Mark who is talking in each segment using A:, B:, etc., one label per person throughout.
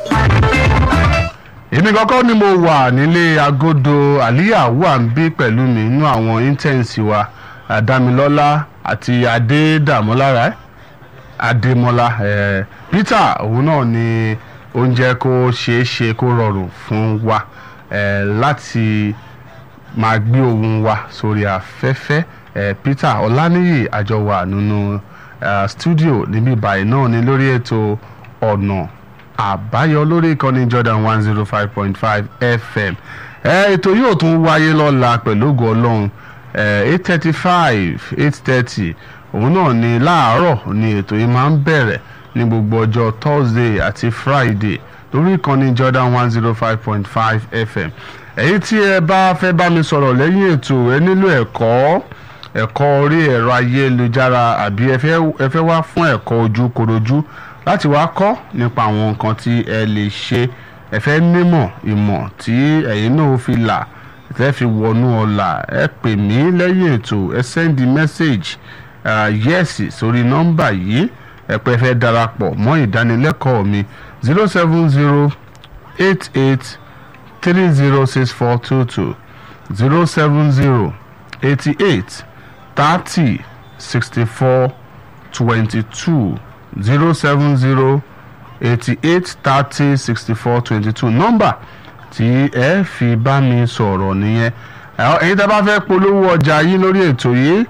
A: èmi kọ́kọ́ ni mo wà nílé agodo àlíyà wà ń bí pẹ̀lú mi nínú àwọn intense wa àdámilọ́lá àti adédàmọ́lára ẹ̀ adémọ́lá ẹ̀ peter òun náà ni oúnjẹ kó ṣeé ṣe kó rọrùn fún wa ẹ̀ láti máa gbé ohùn wa sórí afẹ́fẹ́ ẹ̀ peter ọláníyì àjọwà nínú uh, studio níbí báyìí náà ni lórí ètò ọ̀nà àbáyọ lórí ìkànnì Jordan one zero five point five FM ẹ ètò yóò tún wáyé lọ́la pẹ̀lú ògo ọlọ́run eight thirty five eight thirty òun náà ni láàárọ̀ ni ètò yìí máa ń bẹ̀rẹ̀ ní gbogbo ọjọ́ Thursday àti Friday lórí ìkànnì Jordan one zero five point five FM èyí tí ẹ bá fẹ́ bá mi sọ̀rọ̀ lẹ́yìn ètò ẹ nílò ẹ̀kọ́ ẹ̀kọ́ orí ẹ̀rọ ayélujára àbí ẹ fẹ́ ẹ fẹ́ wá fún ẹ̀kọ́ ojú korojú láti wá kọ́ nípa àwọn nǹkan tí ẹ lè ṣe ẹ fẹ́ nímọ̀ ìmọ̀ tí ẹ̀yin náà fi là ẹ fi wọnú ọ̀la ẹ pè mí lẹ́yìn ètò ẹ sẹ́ndì mẹ́sẹ̀gì yẹ́sì sórí nọ́mbà yìí ẹ pé ẹ fẹ́ darapọ̀ mọ́ ìdánilẹ́kọ̀ọ́ mi zero seven zero eight eight three zero six four two two zero seven zero eighty eight thirty sixty four twenty two zero seven zero eighty eight thirty sixty four twenty two nọ́mbà tí ẹ fi bá mi sọ̀rọ̀ nìyẹn ẹ̀yin tá a bá fẹ́ polówó ọjà yìí lórí ètò yìí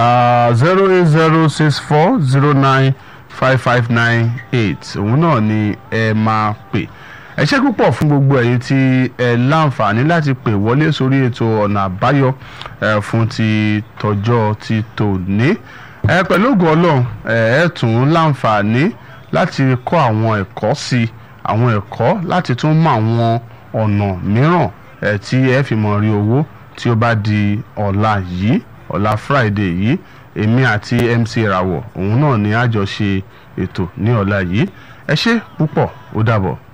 A: zero eight zero six four zero nine five five nine eight òun náà ni ẹ máa pè ẹ ṣé púpọ̀ fún gbogbo ẹ̀yin tí ẹ láǹfààní láti pè wọlé sórí ètò ọ̀nà àbáyọ fún ti tọjọ́ ti tòní ẹ pẹ̀lú ògùn ọlọ́run ẹ tún láǹfààní láti kọ́ àwọn ẹ̀kọ́ sí àwọn ẹ̀kọ́ láti tún mọ àwọn ọ̀nà mìíràn ẹ tí ẹ fi mọ̀ rí owó tí ó bá di ọ̀la yìí ọ̀la Friday yìí èmi àti MC Ìràwọ̀ òun náà ni a jọ ṣe ètò ní ọ̀la yìí ẹ ṣé púpọ̀ ó dàbọ̀.